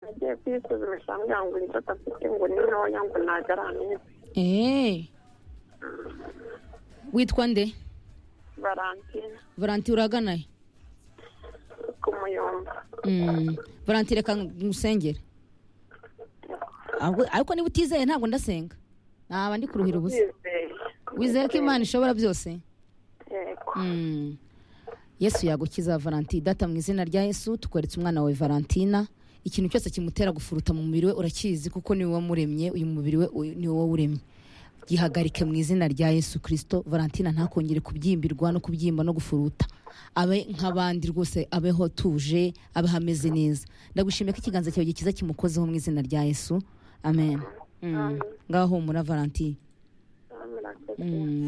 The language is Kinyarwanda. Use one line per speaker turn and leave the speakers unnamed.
nagiye kwisuzumisha ambwira ngo inzoka afite ngo ni ntoya ngo ntabwo ari amezi
eee witwa nde
valentine
valentine uragana he
ku muyumba
Mm, valentine reka ngusengere Ahubwo- ariko niba utizeye ntabwo ndasenga naba ndi kuruhira ubusa
Ndizeye.
wizeye ko imana ishobora byose
yego
Mm. yesu yagukiza valentine data mu izina rya yesu tukweretse umwana wawe valentina ikintu cyose kimutera gufuruta mu mubiri we urakizi kuko ni wowe wamuremye uyu mubiri we uyu- ni wowe uremye gihagarike mu izina rya yesu kirisito valentina ntakongere kubyimbirwa no kubyimba no gufuruta abe nk'abandi rwose abeho atuje abeho ameze neza ndagushimiye ko ikiganza cyawe gikiza kimukozeho mu izina rya yesu amen Mm. ngaho humura valentine
murakoze
Mm.